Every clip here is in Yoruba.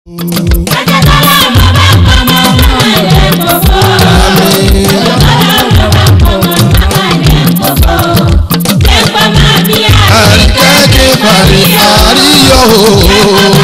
àríkẹ́kẹ́ parí àríyọ̀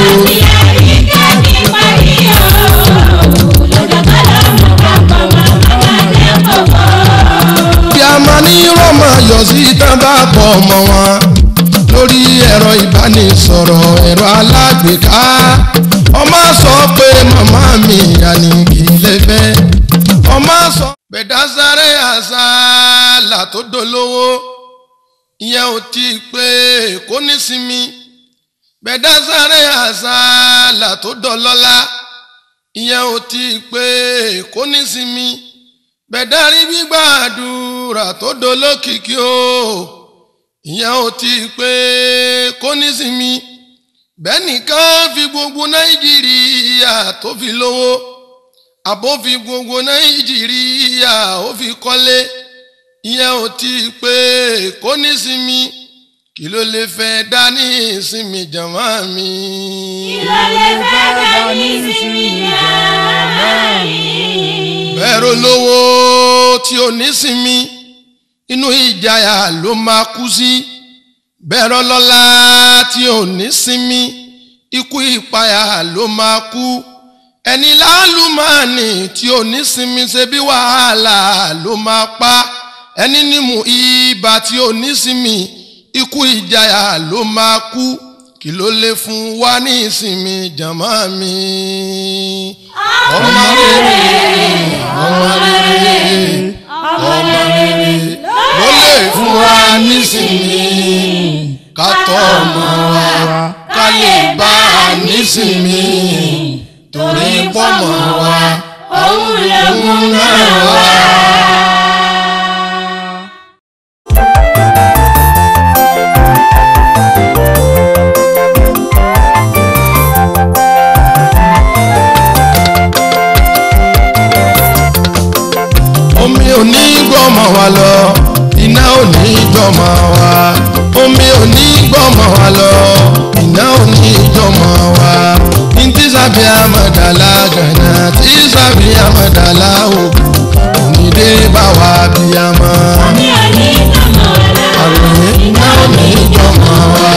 kí a máa ní rọ́mọ yọ̀ sí tán bá pọ̀ ọmọ wọn lórí ẹ̀rọ ìbánisọ̀rọ̀ ẹ̀rọ alágbèéká ọmọ sọ pé màmá mi àní kì í lè fẹ́ ọmọ sọ. gbẹ̀dásáré àṣàlà tó dolówó ìyẹn ò tí ì pé kó nísinmi gbẹ̀dásáré àṣàlà tó dọlọ́lá ìyẹn ò tí ì pé kó nísinmi gbẹ̀dárí gbígbàdúrà tó dolókìkí o ìyẹn ò tí ì pé kó nísinmi bẹ́ẹ̀ nìkan fi gbogbo nàìjíríà tó fi lówó àbó fi gbogbo nàìjíríà ó fi kọ́lé ìyẹn ò tí ì pé kó nísinmi kí ló lè fẹ́ dání ìsinmi jàmá mi. bẹ́ẹ̀rù lówó tí ò nísinmi inú ìjayà ló máa kú sí bẹ́ẹ̀rù lọ́lá tí ò nísinmi ikú ìpayà ló máa kú ẹni láàlùmọ́ọ̀nì tí ò nísinmi ṣe bí wàhálà ló máa pa ẹni nímú ibà tí ò nísinmi ikú ìjayà ló máa kú kí ló lè fún wa ní ìsinmi jàmá mi. ọmọ rere ọmọ rere ọmọ rere ló lè fún wa nísinmi ká tọ́ ọmọ wa ká lè bá a nísinmi torí pọ́mọ wa ọ̀hún lè mú náà wá. omi ò ní gbọ́mọ wa lọ iná ò ní gbọ́mọ wa omi ò ní gbọ́mọ wa lọ iná ò ní gbọ́mọ wa ntí sábẹ́ àmàdàlà gànà tí sábẹ́ àmàdàlà òkú onídé bá wa bí a mọ́. àròyé iná ò ní gbọ́mọ wa.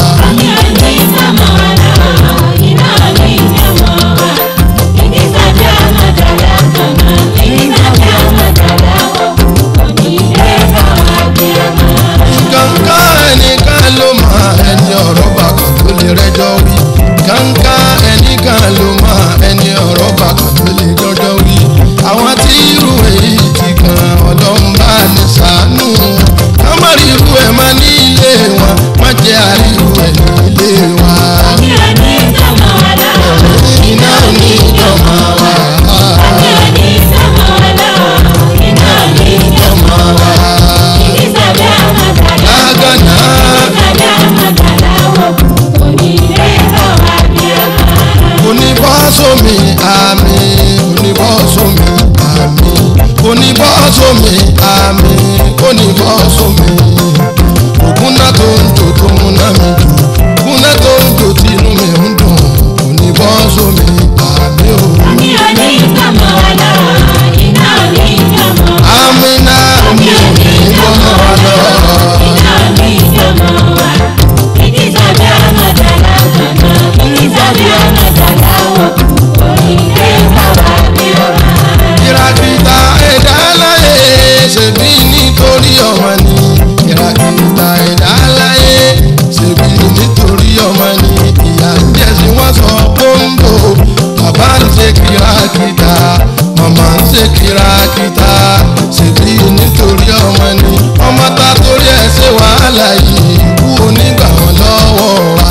kankan ẹnìkan ló mọ ẹni ọ̀rọ̀ bàkàn tó lè rẹ́jọ́ wí kankan ẹnìkan ló mọ ẹni ọ̀rọ̀ bàkàn tó lè rẹ́jọ́ wí àwọn tí irú èyí ti kan ọlọ́run bá ní sàánú ká má rí irú ẹ̀ má ní ilé wọn má jẹ́ àríwú ẹ̀ ní ilé wa. iná ò ní ìjọba wa. iná ò ní ìjọba wa. lágànná. oníbọ́sọ̀mì àmì oníbọ́sọ̀mì àmì oníbọ́sọ̀mì àmì oníbọ́sọ̀mì ògúnná tó ń jò tó múná mi jù ògúnná tó ń jò tí inú mi ń dùn oníbọ́sọ̀mì àmì o. àmì náà mi ò ní gbọ́mọ wa lọ. ìràkìtà ẹ̀dá láyé ṣèbí nítorí ọmọ ni ìràkìtà ẹ̀dá láyé ṣèbí nítorí ọmọ ni ìyá ń jẹ́sí wọ́n sọ kóńgò bàbá ń ṣe kìràkìtà màmá ń ṣe kìràkìtà ṣèbí nítorí ọmọ ni ọmọ ta torí ẹ̀ ṣe wàhálà yìí kú onígbà wọn lọ́wọ́ wa.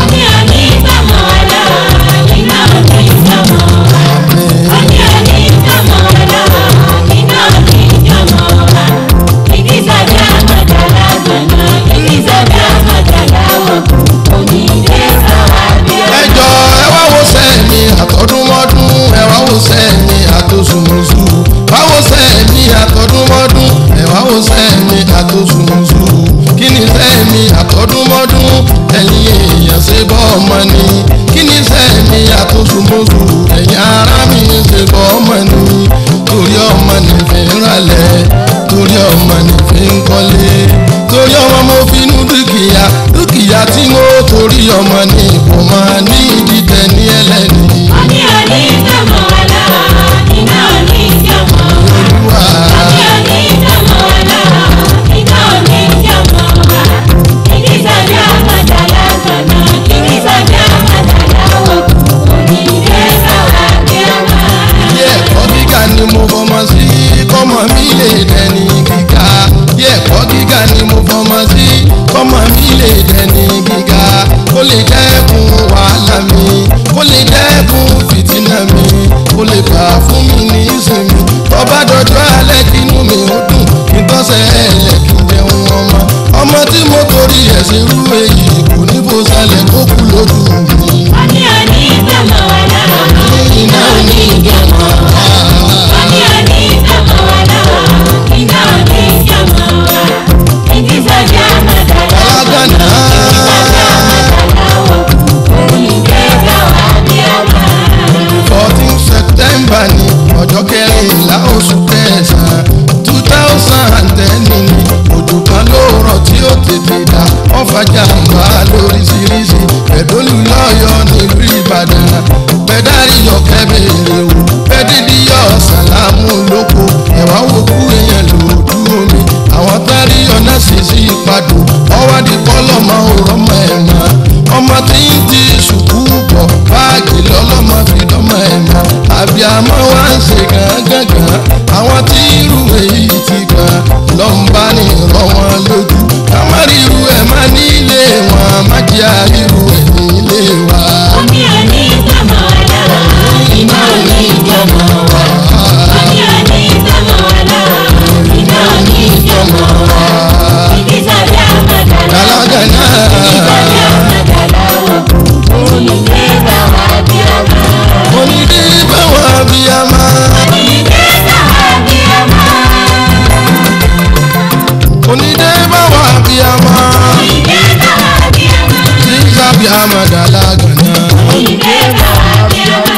ẹjọ ẹ wá wo sẹ́ẹ̀mì àtọ́dúnmọ́dún ẹ wá wo sẹ́ẹ̀mì àtòsùnmùsù wá wo sẹ́ẹ̀mì àtọ́dúnmọ́dún ẹ wá wo sẹ́ẹ̀mì àtòsùnmùsù kí ni sẹ́ẹ̀mì àtọ́dúnmọ́dún ẹ̀yin èèyàn ṣe bọ́ ọmọ ni kí ni sẹ́ẹ̀mì àtòsùnmùsù mọ́sùmọ́sù ẹ̀yin ará mi ṣe bọ́ ọmọ ni torí ọmọ nìfẹ́ ń ralẹ̀ torí ọmọ nìfẹ́ ń kọ́lé torí ọmọ mo finú dúkìá dúkìá tí mo torí ọmọ ní kò máa ní ìdíje ní ẹlẹ́ni Oní òní ìjọmọ̀ ọ̀la, iná òní ìjọmọ̀ wa. olúwa Oní òní ìjọmọ̀ ọ̀la, iná òní ìjọmọ̀ wa. Ìdí sàbí àmàdà lágbọ̀nà, ìdí sàbí àmàdà láwọ̀. Òní ìdè sáwà bí ọmọ. ilé ẹ̀kọ́ gíga ni mo fọmọ sí kọ́mọ mi lè dẹni gíga ilé ẹ̀kọ́ gíga ni mo fọmọ sí kọ́mọ mi lè dẹni gíga kó lè dẹ́kun wàhálà mi kó lè dẹ́kun fìtínà mi kó lè fà fún mi ní ìsinmi tọ́ba dọjọ́ alẹ́ kí inú mi ó dùn kí n tọ́sẹ̀ ẹ̀lẹ́ kí n jẹun ọmọ ọmọ tí mo torí ẹ̀ ṣe rú èyí kò ní bó sálẹ̀ kó kú lójú mi. Oní òní ìjọmọ̀ ọ̀la, iná òní ìjọmọ̀ wa. Oní òní ìjọmọ̀ ọ̀la, iná òní ìjọmọ̀ wa. Ìdí sàbí àmàdà lágbọ̀nà, ìdí sàbí àmàdà láwọ̀. Òní ìdè sáwà bí ọmọ. fourteen september ni ọjọ́ kẹrìnlá oṣù kẹsàn-án two thousand and ten ni òjò kan ló rọ̀ tí ó tètè dá ọ̀fàjà ń bá lóríṣiríṣi ẹ̀dọ́lù lọ́yọ̀ nílùú ìbàdàn pẹ̀dárí ọ̀kẹ́ bèrè o pẹ̀dídì yọ sàlámù lóko ẹ̀wá wo kú èèyàn lòdù omi àwọn tárí ọ̀nà sì sí ìpadò ọwádìí kọ́lọ́mọ òrọ́mọ ẹ̀ mọ́ ọmọ tí ń ti sùkú bọ̀ báàgì lọ́lọ́mọ fi dọ́mọ ẹ̀ mọ́ àbíàmọ́ wa ń ṣe gángan àwọn tí irú èyí ti gbọ́n lọ́nba ní rọ wọn lójú kámárì irú ẹ̀ má nílé wọn má jẹ́ àríru ẹ̀ nílé wa. Oní òní ìjọmọ̀ ọ̀la, iná òní ìjọmọ̀ wa. Oní òní ìjọmọ̀ ọ̀la, iná òní ìjọmọ̀ wa. Ìdí sàbí àmàdà láwọ̀. Alágànná Ìdí sàbí àmàdà láwọ̀. Òní ìdè sáwà bí ọmọ. onídé báwọn abiyamọ Òní ìdè sáwà bí ọmọ. onídé báwọn abiyamọ Ìdè sáwà bí ọmọ. sísábì àmàdà alágànná. Ìdè sáwà bí ọmọ.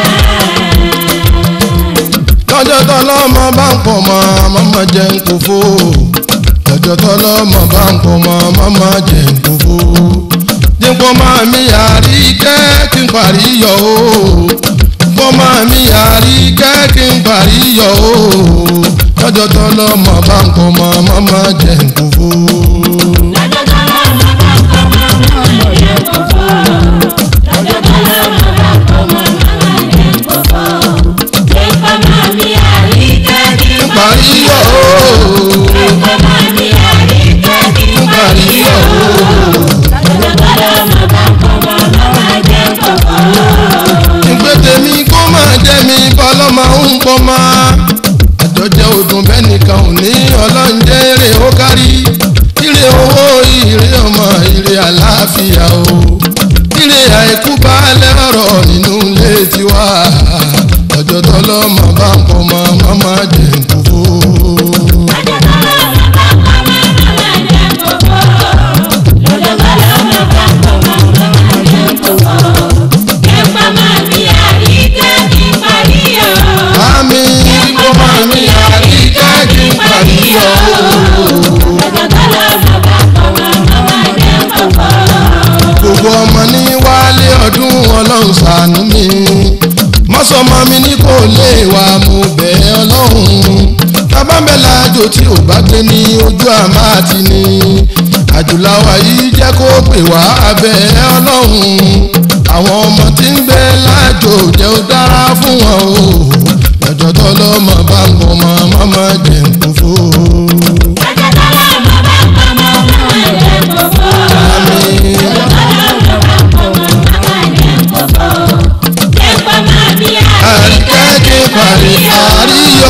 lọ́jọ́ tọ́lọ́mọ bá ń pọ̀ mọ́ mọ́mọ́ jẹ́ ń kó fó lọ́jọ́ tọ́lọ́mọ bá ń pọ̀ mọ́ mọ́mọ́ jẹ́ ń kó fó dípò máa mi àrí kẹ́ kí n parí yọ o dípò máa mi àrí kẹ́ kí n parí yọ o lọ́jọ́ tọ́lọ́mọ bá ń pọ̀ mọ́ mọ́mọ́ jẹ́ ń kó fó. Lọ́jọ́ tó lọ́mọ bá kọ́ mọ́ mọ́ lè kókó. Lọ́jọ́ tó lọ́mọ bá kọ́ mọ́ mọ́ lè kókó. Lẹ́kọ̀ọ́ máa mi àríkẹ́ kí n parí yọ o Lẹ́kọ̀ọ́ máa mi àríkẹ́ kí n parí yọ o. Lọ́jọ́ tó lọ́mọ bá kọ́ mọ́ mọ́ lè kókó. ìgbé tèmi kó máa jẹ́ mi bọ́lọ́mọ ń pọ̀ máa. àjọjẹ ọdún bẹ́ẹ̀ nìkan ò ní ọlọ́njẹ́ èrè ó kárí. ire owó ire ọmọ ire àlàáfíà o. ire àìkú baálé ọ̀rọ̀ nínú ilé tiwa. ọjọ́ tọ́lọ́mọ bá ń pọ̀ mọ́ mọ́mọ́ jẹ́ ń kú fó. Lọ́jọ́ tó lọ́mọ bá kọ́ mọ́ mọ́ lè kókó. Lọ́jọ́ tó lọ́mọ bá kọ́ mọ́ mọ́ lè kókó. Lẹ́kọ̀ọ́ máa mi àríkẹ́ kí n parí o. àmì kó máa mi àríkẹ́ kí n parí yọ o. gbogbo ọmọ ní wálé ọdún ọlọ́run ṣàánú mi mọ́sọ̀mọ́ mi ní kò lè wà mú bẹ́ẹ̀ ọlọ́run tábàbẹ̀là àjò tí ò bá gbé ní ojú àmà àti ní àjùláwà yìí jẹ́ kó pè wá abẹ́ ọlọ́run àwọn ọmọ tí ń gbé láàjò jẹ́ ó dára fún wọn o lọ́jọ́ tó lọ́mọ bá ń bọ̀ mọ́ mọ́mọ́ jẹ́ ń kú fún àríkẹ́ kí n parí àríyọ̀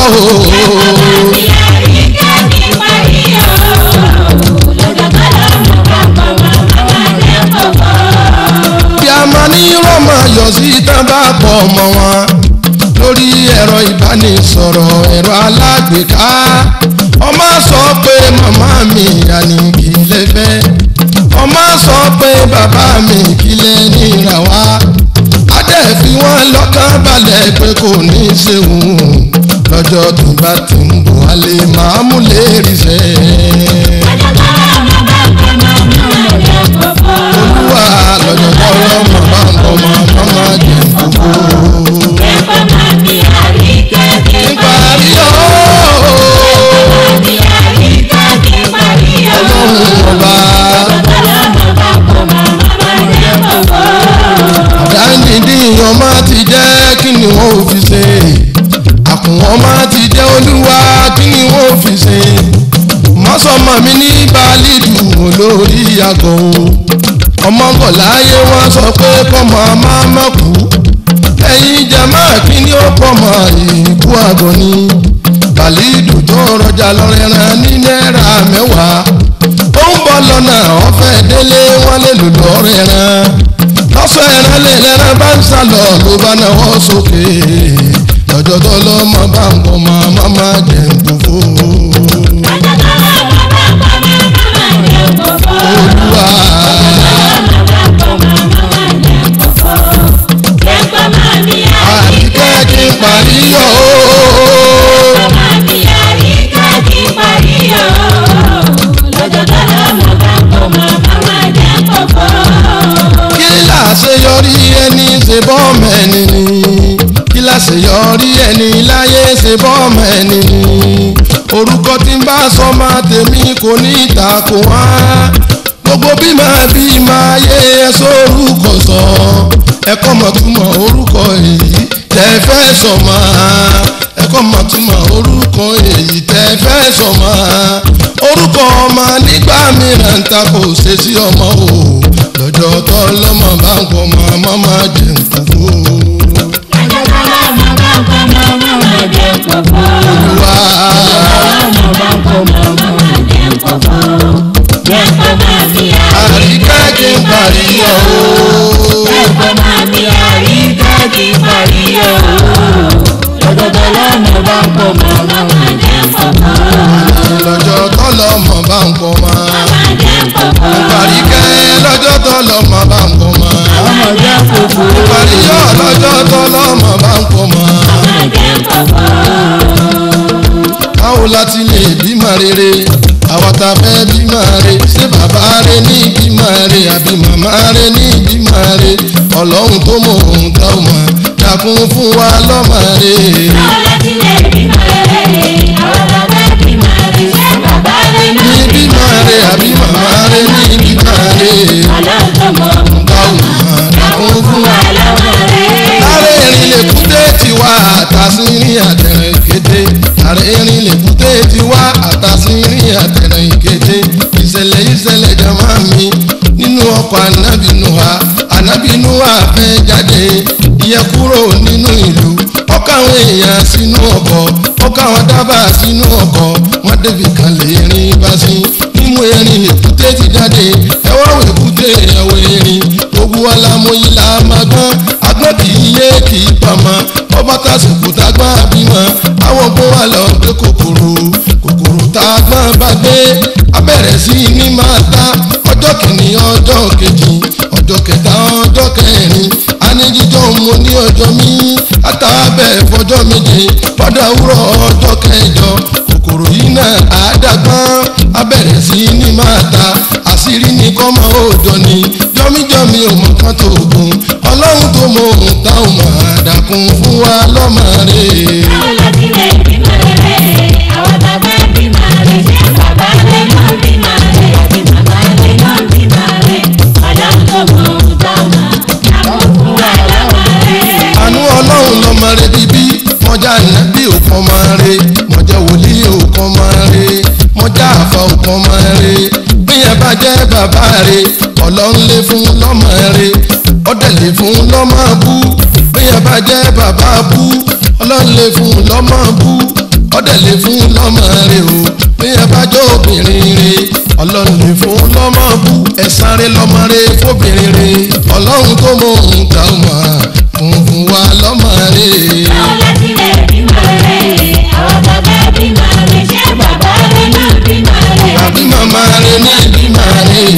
o. bí a máa ní rọ́mọ yọ̀ sí tán bá pọ̀ ọmọ wọn lórí ẹ̀rọ ìbánisọ̀rọ̀ ẹ̀rọ alágbèéká ọmọ sọ pé màmá mi àní kì í lè fẹ́ ọmọ sọ pé bàbá mi kì í lè níra wá adé fi wọ́n lọ́kàn balẹ̀ pé kò ní í ṣeun lọ́jọ́ tó bá ti ń bọ̀ wálé máa mú lè rí sẹ́. olúwa lọ́jọ́ tó lọ́mọ bá ń bọ̀ máa má má jẹ gbogbo. níparí ooo ọlọ́run ọba àdáńdíndín ọmọ ti jẹ́ kí ni wọ́n ò fi ṣe àkùnwọ́n máa ti jẹ́ olúwa kí ni wọ́n ò fi ṣe mọ́sọ̀mọ́ mi ní báàlídù olórí àgọ́ o ọmọ bọ̀ láyé wọ́n sọ pé kọ́mọ máa má kú ẹ̀yin jama kí ni ó kọ́mọ ìkú àgọ́ ni bàlídù tó rọjà lọ́rẹ́rán ní náírà mẹ́wàá ó ń bọ̀ lọ́nà ọ̀fẹ́ délé wọ́n lè lò lọ́rẹ́rán lọ́sọ̀ ẹran lè lẹ́ran bá ń sálọ ló bá náwó sókè lọ́jọ́ tó lọ́mọ bá ń bọ̀ máa má má jẹ̀ ń gbogbo. olúwa àríkẹ́ kí n parí yọ̀ ó. kí láṣeyọrí ẹni ṣe bọ́ọ̀mù ẹni ni kí láṣeyọrí ẹni láyé ṣe bọ́ọ̀mù ẹni ni orúkọ tí ń bá sọ máa tèmi kò ní ìtàkù wá gbogbo bí máa bí máa yé ẹsọ orúkọ sọ ẹkọ mọ̀túmọ̀ orúkọ èyí tẹ́ fẹ́ sọ máa ẹkọ mọ̀túmọ̀ orúkọ èyí tẹ́ fẹ́ sọ máa orúkọ ọmọ nígbà mìíràn ta kò ṣe sí ọmọ o lọ́jọ́ tó lọ́mọ bá ń pọ̀ mọ́ ọmọ máa jẹ nǹkan fún o. olúwa àríkẹ́ kí n parí ọ̀ o. lọ́jọ́ tó lọ́mọ bá ń pọ̀ mọ́ àríkẹ́ lọ́jọ́ tó lọ́mọ bá ń pọ̀ mọ́ àríyọ̀ lọ́jọ́ tó lọ́mọ bá ń pọ̀ mọ́. báwo la ti lè bímọ rere àwọn tá a fẹ́ bímọ re ṣé bàbá rẹ ní bímọ re àbí màmá rẹ ní bímọ re ọlọ́run tó mọ ohun tá ò mọ̀ dákun fún wa lọ́mọ re. ní bímọ re àbí màmá rẹ ní bímọ re tá ò mọ̀ dákun fún wa. Lára erin lè kúté tiwa àtàsírin àtẹ̀rẹ̀ kété. Lára erin lè kúté tiwa àtàsírin àtẹ̀rẹ̀ kété. Ìṣẹ̀lẹ̀ ìṣẹ̀lẹ̀ jama mi nínú ọkọ̀ anábìnúwa. Anábìnúwa fẹ́ jáde ìyẹn kúrò nínú ìlú. Ọkọ̀ àwọn èèyàn sínú ọkọ̀. Ọkọ̀ àwọn dábàá sínú ọkọ̀. Wọ́n débi kan lè rin bá sí. Mímú erin lè kúté ti jáde. Ẹ̀wọ́ wẹ̀ kúté ẹ̀wọ̀ erin. Gbogbo alámọ̀yí la máa gbọ́n agbọ́n kì í yé kì í pamọ́ ọba tásìkò tá a gbọ́n àbímọ àwọn bó wà lọ gbé kòkòrò kòkòrò tá a gbọ́n bá gbé abẹ́rẹ́ sí ní máa ta ọjọ́ kìíní ọjọ́ kejì ọjọ́ kẹta ọjọ́ kẹrin aníjíjọ́ mo ní ọjọ́ mi àtàbẹ̀ fọjọ́ méje padà wúrọ̀ ọjọ́ kẹjọ kòkòrò yìí náà àádágbọ́n abẹ́rẹ́ sí ní máa ta àṣírí ní kọ́mọ òòjọ́ ni jọmíjọmí ò mọ kán tó gùn ọlọ́run tó mọ ohun táwọn máa dàkún fún wa lọ́mọ rẹ̀. àánú ọlọ́run lọ́mọ rẹ̀ bíbí mọ́jà nàbí òkan máa rẹ̀ mọ́jà wòlíì òkan máa rẹ̀ mọ́jà àfa òkan máa rẹ̀ bíyẹn bá jẹ́ bàbá rẹ̀ ọlọ́run lè fún lọ́mọ rẹ̀ ọ̀dẹ̀ lè fún lọ́mọ bú bíyẹn bá jẹ́ bàbá bú ọlọ́run lè fún lọ́mọ bú ọ̀dẹ̀ lè fún lọ́mọ rẹ̀ o bíyẹn bá jẹ́ obìnrin rẹ̀ ọlọ́run lè fún lọ́mọ bú ẹ̀sán rẹ̀ lọ́mọ rẹ̀ fóbìnrin rẹ̀ ọlọ́run tó mọ ohun tá a mọ̀ fún fún wa lọ́mọ rẹ̀. àbí màmá rẹ̀ ní ìbímọ rẹ̀.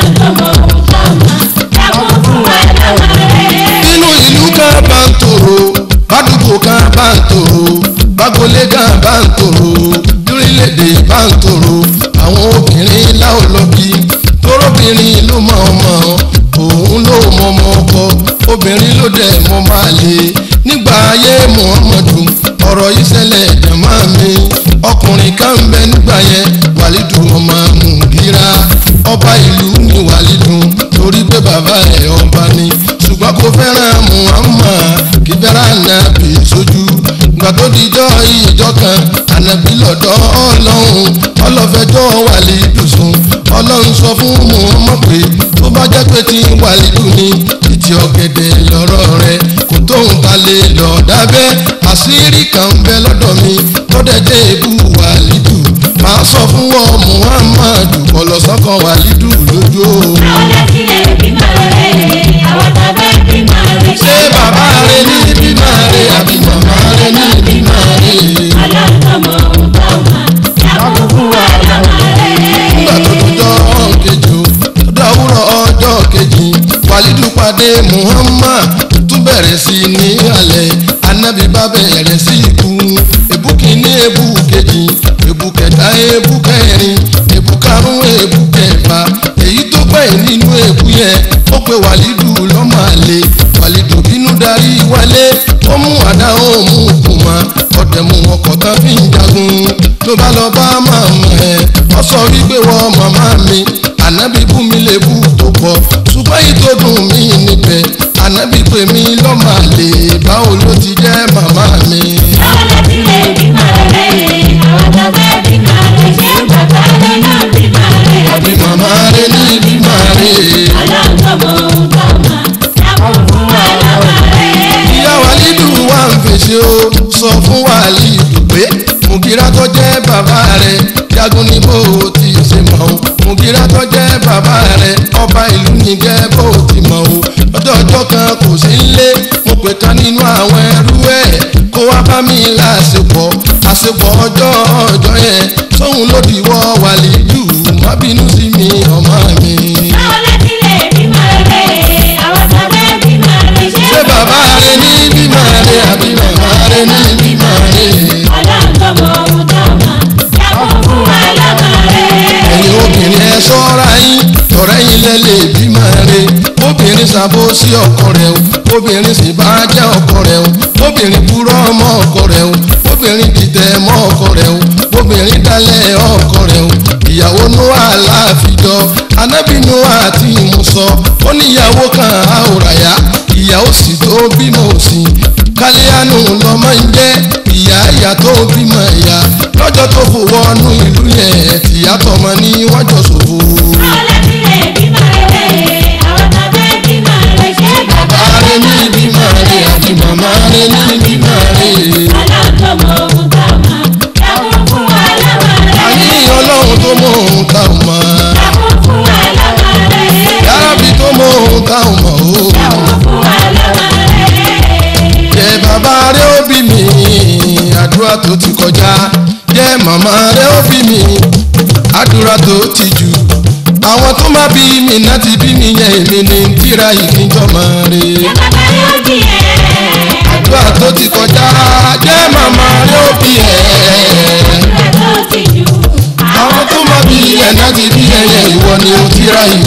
nínú ìlú ká bá ń tòrò òun ló mọ ọmọ ọkọ obìnrin ló dẹ̀ mọ máa lè nígbà ayé muhammadu ọ̀rọ̀ yìí ṣẹlẹ̀ jàmá mi ọkùnrin kan ń bẹ nígbà yẹn wàlídù ọmọ mùgíra ọba ìlú ni wàlídù torí pé bàbá ẹ̀ ọba ni ṣùgbọ́n kò fẹ́ràn muhammad kì í fẹ́ràn nàbì sójú ìgbà tó dijọ́ ìjọ kan ànàbí lọ́dọ̀ ọlọ́run ọlọ́fẹ́jọ́ wàlídù sùn ọlọ́run sọ fún muhammad pé tó bá jẹ́ pé tí wàlídù ni ìtì ọ̀gẹ̀dẹ̀ lọ́rọ̀ rẹ̀ kò tóun ta lè lọ dábẹ́ àṣírí kan ń bẹ lọ́dọ̀ mi tó dẹ́jẹ́ ebú wàlídù máa sọ fún ọ muhammadu kọlọsọkan wàlídù lójú o. àwọn láti lè bímọ rẹ̀ àwọn tàbí bímọ rẹ̀. ṣé bàbá rẹ ní bímọ rẹ àbí màmá rẹ ní bímọ rẹ. ọlọ́tọ̀mọ̀ ọ̀tọ̀mọ̀ dákun fún wa lọ́mọ rẹ̀. nígbà tó dọjọ́ kejì o dọ́wúrọ̀ ọjọ́ kejì wàlídù pàdé muhammad tún bẹ̀rẹ̀ sí ní alẹ́ anabi bá bẹ̀rẹ̀ sí ikú èbú kìíní èbú kejì èbú kẹta èbú kẹrin èbú karùn-ún èbú kẹfà èyí tó pẹ́ nínú èbú yẹn ó pe wàlídù lọ́mọ àlè wàlídù bínú darí wálé ó mú àdá ó mú kùmà ọ̀dẹ̀ mú ọkọ̀ tán fi ń jagun ló bá lọ bá màmá ẹ̀ ọ sọ wípé wọ́n màmá mi ànábì bú mi lè bú tó pọ̀ ṣùgbọ́n èyí tó dùn mí níbẹ̀ ànábì pè mí lọ́mọ àlè báwo ló ti jẹ́ màmá mi. àwọn láti lè bímọ rẹ̀ àwọn tàbí bímọ rẹ̀. ṣé bàbá rẹ̀ náà bímọ rẹ̀. àbí màmá rẹ ní bímọ rẹ. ọlọ́tọ̀mọ̀ ọ̀tọ̀mọ̀ dákun fún wa lọ́mọ rẹ̀. ìyá wàlídù wà ń fèsì o sọ fún wàlídù pé mùgírà tó jẹ́ bàbá rẹ̀ jagun ní bó o ti ṣe mọ̀ o mùgírà tó jẹ́ bàbá rẹ̀ ọba ìlú ní gẹ́ bó o ti mọ̀ o ọjọ́ ọjọ́ kan kò sí nílé mo pè kan nínú àwọn ẹrú ẹ̀ kó wá bá mi láṣepọ̀ àṣepọ̀ ọjọ́ ọjọ́ yẹn sóhun ló dìwọ́ wàlídù má bínú sí mi ọmọ mi. àwọn láti lè bímọ rẹ̀ àwọn tàbí bímọ rẹ̀. ṣé bàbá rẹ ní bímọ rẹ àbí màmá rẹ ní bímọ rẹ. ọlọ́tọ̀mọ̀ ọ̀tọ̀mọ̀ dákun fún wa lọ́mọ rẹ̀. ẹ̀yin obìnrin ẹ ṣọ́ra yín ọ̀rẹ́ yín lẹ lè bímọ rẹ obìnrin ṣàbò sí ọkọ rẹ o obìnrin sì bá jẹ́ ọkọ rẹ o obìnrin purọ́ mọ́ ọkọ rẹ o obìnrin dìtẹ̀ mọ́ ọkọ rẹ o obìnrin dalẹ̀ ọkọ rẹ o ìyàwó noah láàfijọ́ anábì noah àti ìmùsọ ó níyàwó kan àwòràyà ìyàwó sì tó bímọ òsì kálíánù lọmọ ń jẹ́ ìyá ìyá tó bímọ ìyá lọ́jọ́ tó fowó ọnú ìlú yẹn tìyá tọmọ ní wọ́n jọ ṣòfò. àwọn láti lè bímọ rẹ̀ àwọn tàbí bímọ rẹ̀. ṣé bàbá bàbá rẹ ní bímọ rẹ àti màmá rẹ ní bímọ rẹ. ọlọ́tọ̀mọ̀ ọ̀tọ̀mọ̀ dákun fún wa lọ́mọ rẹ̀. àní ọlọ́run tó mọ ohun tá ò mọ̀ dákun fún wa lọ́mọ rẹ̀. yárábì tó mọ ohun tá ò mọ̀ o. dákun fún wa lọ́mọ rẹ̀. jẹ́ bàbá rẹ ó bí mi àdúrà tó ti kọjá jẹ́ màmá rẹ ó bí mi àdúrà tó ti jù àwọn tó má bí mi náà ti bí mi yẹn èmi ní tíra ìfíjọmọ rẹ. bàbá yóò di ẹ̀. àdúrà tó ti kọjá jẹ́ màmá rẹ ó bí ẹ̀. àdúrà tó ti jù. àwọn tó má bí ẹ̀ náà ti bí ẹyẹ ìwọ ni ó tíra yìí.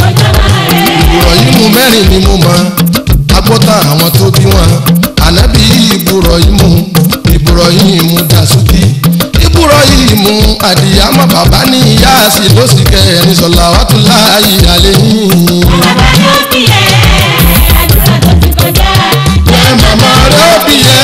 ìbùrọ̀ yìí mú mẹ́rin ni mo mọ̀ agbọ́tà àwọn tó bí wọn ànábì ìbùrọ̀ yìí mú ìbùrọ̀ yìí mú dàsúkì ìbùrọ̀ yìí mú àdìyàmọ̀ bàbá ní ìyá sí ló sì kẹrin sọ̀lá wàtúlá ìyàlẹ́ yìí. bàbá yóò di ẹ̀. àdúrà tó ti kọjá. ẹ màmá rẹ ó bí ẹ.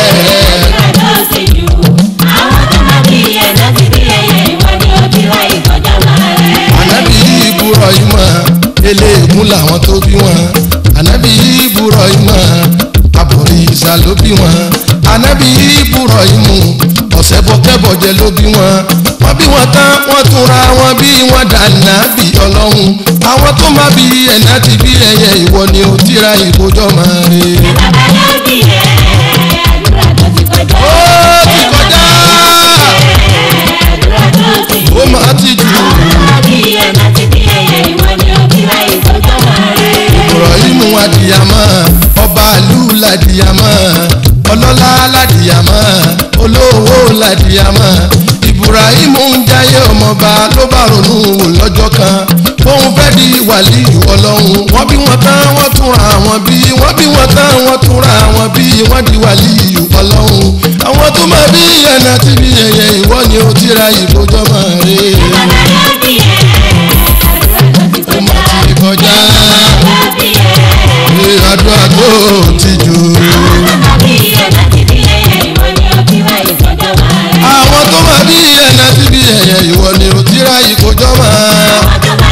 àdúrà tó ti jù. àwọn tó máa bí ẹ̀ náà ti bí ẹyẹ ìwọ ni ó ti wá ìkọjá máa rẹ̀. ànábì ìbùrọ̀ yìí mọ̀ eléègún làwọn tó bí wọn ànábì ìbùrọ̀ yìí mọ̀ àbòrí ìsà ló bí wọn ànábì ìbùrọ̀ yìí mú ọ̀sẹ̀ bọ́kẹ́bọ̀jẹ ló bí wọn wọ́n bí wọn tán wọ́n tún ra wọn bí wọ́n dáná bí ọlọ́run àwọn tó má bí ẹ̀ná ti bí ẹyẹ ìwọ ni ó tíra ìkójọ́ máa rè bàbá yóò di ẹ̀. àdúrà tó ti kọjá. ó ti kọjá àdúrà tó ti jù. ó máa ti jù Ibrahimu adìyàmọ́ ọba ìlú ládìyàmọ́ ọlọ́lá ládìyàmọ́ olówó ládìyàmọ́ Ibrahimu ń jayé ọmọba ló bá ronú wò lọ́jọ́ kan fóun fẹ́ di wàlíì ọlọ́run wọ́n bí wọ́n tán wọ́n túnra wọn bí wọ́n bí wọ́n tán wọ́n túnra wọn bí wọ́n di wàlíì ọlọ́run àwọn tó máa bí ẹ̀nà tí bí ẹ̀yẹ ìwọ ni ó ti ra ìkójọ́ máa rè é ó máa ti kọjá ní àdúrà tó ti jù. àwọn tó máa bí ẹ̀nà tí bí ẹ̀yẹ ìwọ ni ó ti ra ìkójọ́ máa.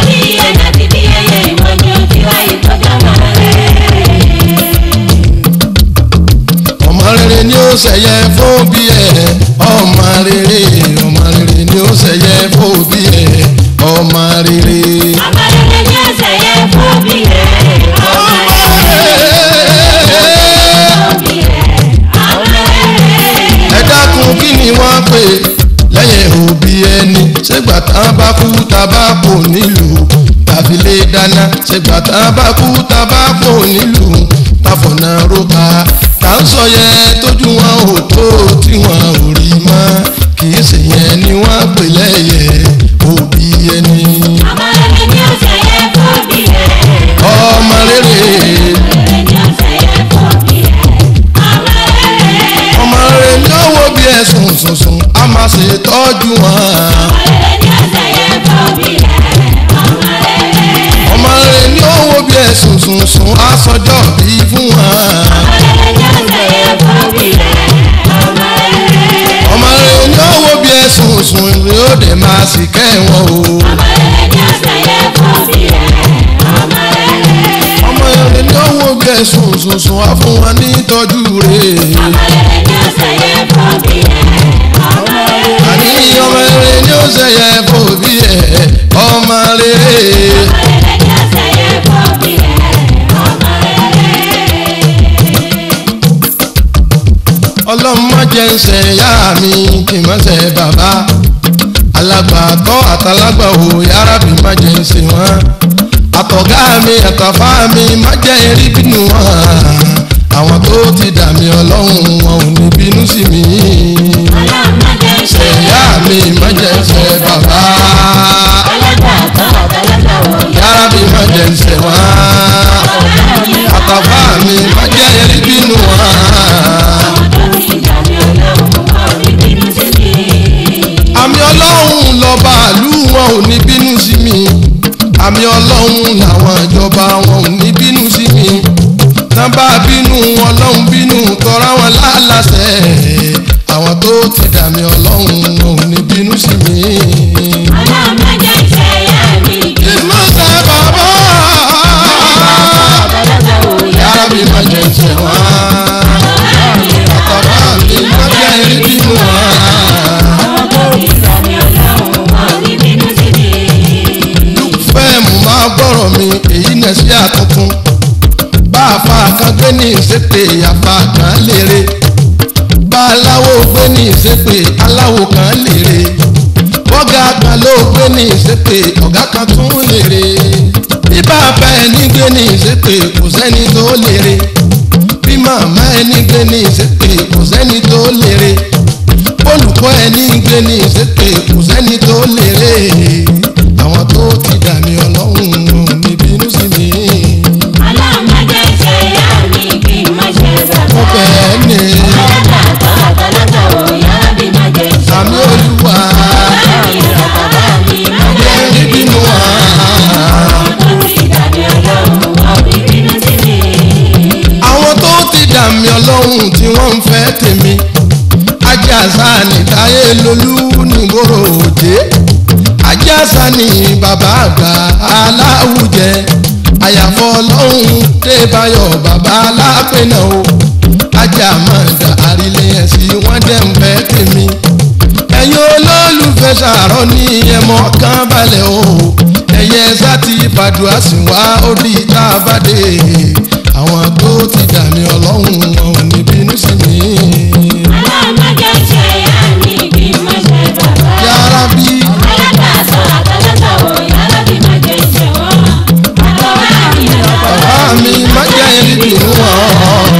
ọmọ rere ni ó ṣẹ̀yẹ fóbi ẹ̀ ọmọ rere ọmọ rere ni ó ṣẹ̀yẹ fóbi ẹ̀ ọmọ rere. ẹ dákun kí ni wọ́n pè lẹ́yìn òbí ẹni ṣègbà tá a bá kú tá a bá kò nílùú tàbí lè dáná ṣègbà tá a bá kú tá a bá kò nílùú tàfọ̀nà róka tá ń sọ yẹn tójú wọn ò tó tí wọn ò rí mọ́ kì í ṣe yẹn ni wọ́n pè lẹ́yìn òbí ẹni. ọmọ rere ọmọ rere ni ó wo bí ẹ̀sùn sùnsùn a máa ṣe tọ́jú wọn. ọmọ rere ni ó wo bí ẹ̀sùn sùnsùn a sọjọ́ bí fún wọn. ọmọ rere ni ó wo bí ẹ̀sùn sùn yóò dé máa sì kẹ́ wọn o. ọmọ rere ni ó wo bí ẹ̀sùn sùnsùn a fún wọn ní ìtọ́jú rẹ̀. àní ọmọ rere ni ó ṣẹ̀yẹ fòbí ẹ̀ ọmọ rere. ọlọ́run má jẹ́ ń ṣe ìyá mi kì í má ṣe bàbá alágbàtọ́ àtàlágbàwò yàrá mi má jẹ́ ń ṣe wọ́n àtọ̀gá mi àtàfà mi má jẹ́ erí bínú wọn àwọn tó ti dà mí ọlọ́run wọn ò ní bínú sí mi ṣe ìyá mi má jẹ́ ń ṣe bàbá yàrá mi má jẹ́ ń ṣe wọ́n àtàfà mi má jẹ́ erí bínú wọn. àmì ọlọ́run lọ́ba àlú wọn ò ní bínú sí mi àmì ọlọ́run làwọn ìjọba wọn ò ní bínú sí mi nàbà bínú ọlọ́run bínú tọ́ra wọn láàlàsẹ̀ àwọn tó ti dàmí ọlọ́run wọn ò ní bínú sí mi. ìmọ̀sẹ̀ bàbá yàrá mi má jẹ́ ìṣẹ̀ wá àtàbà mi má jẹ́ ìbínú wá. fẹ́ẹ̀mù máa gbọ́rọ̀ mi èyí nẹ̀ sí àtúntún bá a fa kan gbé ní ìsépè àfa kan lére bá aláwo gbé ní ìsépè aláwo kan lére bọ́gà kan ló gbé ní ìsépè ọ̀gá kan tún lére bí bàbá ẹni gbé ní ìsépè kò sẹ́ni tó lére bí màmá ẹni gbé ní ìsépè kò sẹ́ni tó lére olùkọ́ ẹni gbé ní ìsépè kò sẹ́ni tó lére àwọn tó ti dà mí ọlọ́run ò ní bínú sí mi. mo bẹ̀ẹ́ ní sàmì olúwa jẹ́ níbínú wa. àwọn tó ti dà mí ọlọ́run tí wọ́n ń fẹ́ tèmi ajásá ní táyé lolú nígboro òjé ajásá ní bàbá àgbà aláwùjẹ àyàfọ́ ọlọ́run débáyọ̀ bàbá alápẹ̀nà o ajá máa dà àrílẹ̀ ẹ̀sìn wọ́n dẹ̀ ń fẹ́ tèmi ẹ̀yin olólùfẹ́ sàárọ̀ ní ẹ̀mọ́ kan balẹ̀ o ẹ̀yẹ sátì fàdùà sí wá ó di tá a bá dé àwọn tó ti dà mí ọlọ́run wọn ò ní bínú sí mi. yàrá bí bàbá mi má jẹ́ ẹni bínú wọn.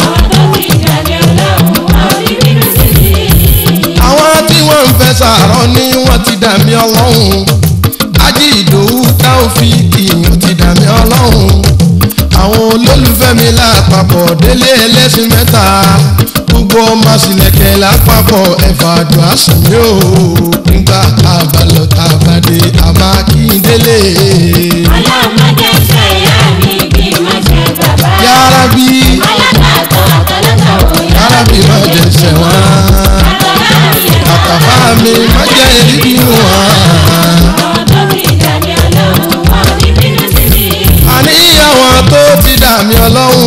àwọn tí wọ́n ń fẹ́ sàárọ̀ ní wọ́n ti dà mí ọlọ́run ají ìdòwú tá ò fi mi lápapọ̀ délé ẹlẹ́sìn mẹ́ta gbogbo ọmọ sílẹ̀kẹ̀ lápapọ̀ ẹ̀fà àdùn àsùnmí o nígbà àbálọ̀ tàbádé àmà kí n délé. ọlọ́mọdé ṣe ìyá mi kí n má ṣe bàbá. yára bí alágbàtọ́ àtọ́lọ́tọ̀ wò yára bí má jẹ sẹ̀wọ̀n àtọ́lá mi. àtàfà mi má jẹ́ èrí bínú wọn. àwọn tó fi dàbí ọlọ́run wọn ò ní bínú sí mi. àníyàwó tó ti dàmí ọlọ́run